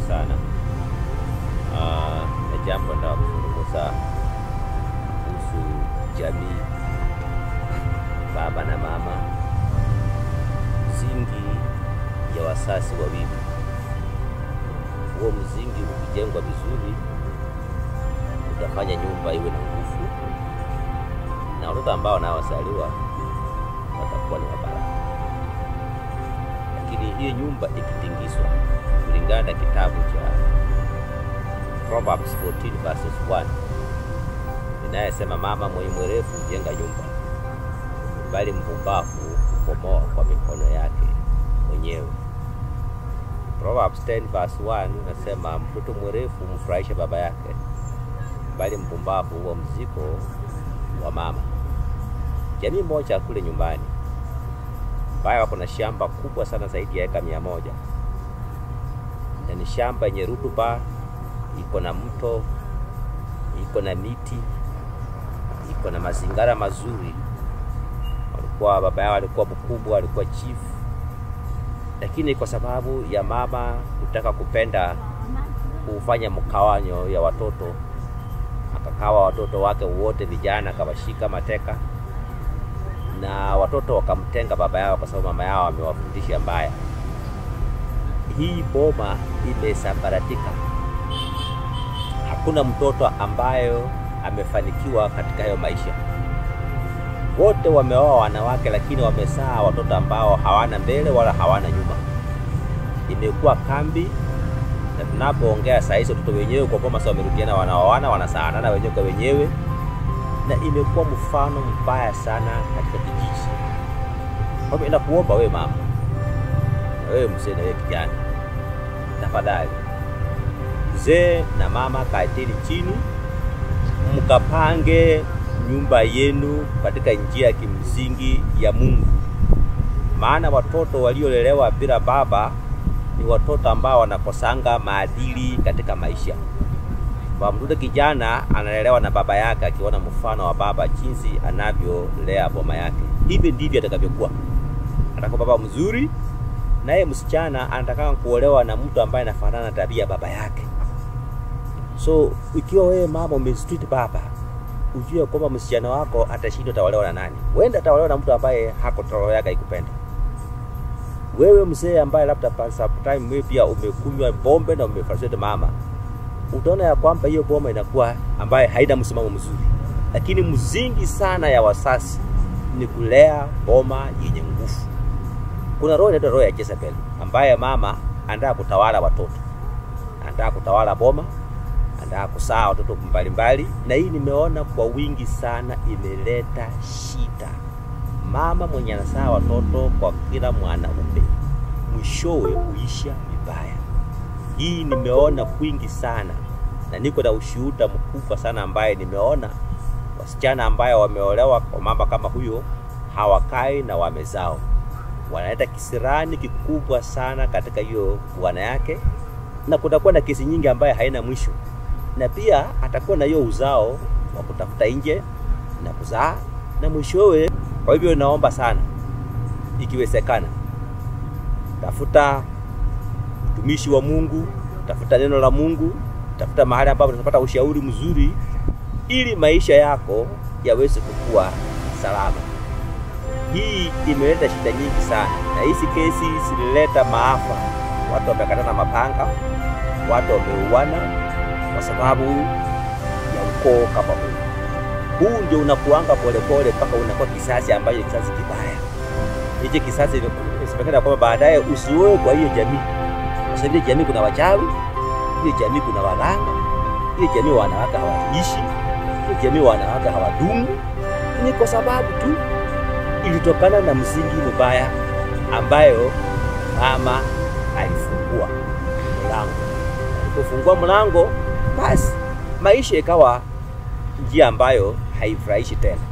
sana. Uh, na jambo nataka kuzungumza kuhusu jamii, baba na mama, msingi ya wasasi wawili. Huo msingi ukijengwa vizuri, utafanya nyumba iwe na nguvu, na watoto ambao wanaozaliwa watakuwa ni wabaraka. Lakini hiyo nyumba ikitingizwa, kulingana na kitabu cha Proverbs 14 verses 1 inayesema, mama mwenye mwerevu hujenga nyumba, bali mpumbavu hubomoa kwa mikono yake mwenyewe. Proverbs 10 verse 1 nasema, mtoto mwerevu humfurahisha baba yake, bali mpumbavu huwa mzigo wa mama. Jamii moja kule nyumbani ambayo wako na shamba kubwa sana zaidi ya eka mia moja na ni shamba yenye rutuba, iko na mto, iko na miti, iko na mazingara mazuri. Walikuwa baba yao alikuwa mkubwa, alikuwa chief, lakini kwa sababu ya mama kutaka kupenda kufanya mkawanyo ya watoto, akakawa watoto wake wote vijana, akawashika mateka na watoto wakamtenga baba yao kwa sababu mama yao amewafundisha mbaya. Hii boma imesambaratika, hakuna mtoto ambayo amefanikiwa katika hayo maisha. Wote wameoa wanawake, lakini wamezaa watoto ambao hawana mbele wala hawana nyuma. Imekuwa kambi, na tunapoongea saa hizi watoto wenyewe kwa boma sasa wamerudiana, wanaoana, wanasaanana wenyewe kwa wenyewe na imekuwa mfano mbaya sana katika kijiji. Kwa hivyo nakuomba wewe mama, na wewe mzee, na wewe kijana, tafadhali, mzee na mama, kaeteni chini mkapange nyumba yenu katika njia ya kimsingi ya Mungu, maana watoto waliolelewa bila baba ni watoto ambao wanakosanga maadili katika maisha kwa mtoto kijana analelewa na baba yake, akiona mfano wa baba jinsi anavyolea boma yake, hivi ndivyo atakavyokuwa. Atakuwa baba mzuri, naye msichana anataka kuolewa na mtu ambaye anafanana na tabia baba yake. So ikiwa wewe mama umestreet baba, ujue kwamba msichana wako atashindwa, ataolewa na nani? Wenda ataolewa na mtu ambaye hako roho yake ikupenda wewe. Mzee ambaye labda sometime wewe pia umekunywa pombe na umefasete mama utaona ya kwamba hiyo boma inakuwa ambaye haina msimamo mzuri, lakini mzingi sana ya wasasi ni kulea boma yenye nguvu. Kuna roho inaitwa roho ya Jezebel ambaye mama anataka kutawala watoto, anataka kutawala boma, anataka kusaa watoto mbalimbali, na hii nimeona kwa wingi sana imeleta shida. Mama mwenye anasaa watoto kwa kila mwanaume mwishowe huisha vibaya. Hii nimeona kwingi sana na niko na ushuhuda mkubwa sana ambaye nimeona wasichana ambayo wameolewa kwa mama kama huyo hawakai na wamezao, wanaleta kisirani kikubwa sana katika hiyo bwana yake, na kutakuwa na kesi nyingi ambaye haina mwisho, na pia atakuwa na hiyo uzao wa kutafuta nje na kuzaa na mwishowe. Kwa hivyo naomba sana, ikiwezekana, tafuta mtumishi wa Mungu, tafuta neno la Mungu, tafuta mahali ambapo utapata ushauri mzuri, ili maisha yako yaweze kukua salama. Hii imeleta shida nyingi sana, na hizi kesi zilileta maafa. Watu wamekatana mapanga, watu wameuana kwa sababu ya ukoo kama huu. Huu ndio unakuanga polepole mpaka unakuwa kisasi ambacho kisasi kibaya. Hichi kisasi imesemekana kwamba baadaye usioe kwa hiyo jamii kwa sababu jamii kuna wachawi, ile jamii kuna waganga, ile jamii wanawake hawaishi, ile jamii wanawake hawadumu. Ni kwa sababu tu ilitokana na msingi mbaya ambayo mama alifungua mlango. Alipofungua mlango, basi maisha ikawa njia ambayo haifurahishi tena.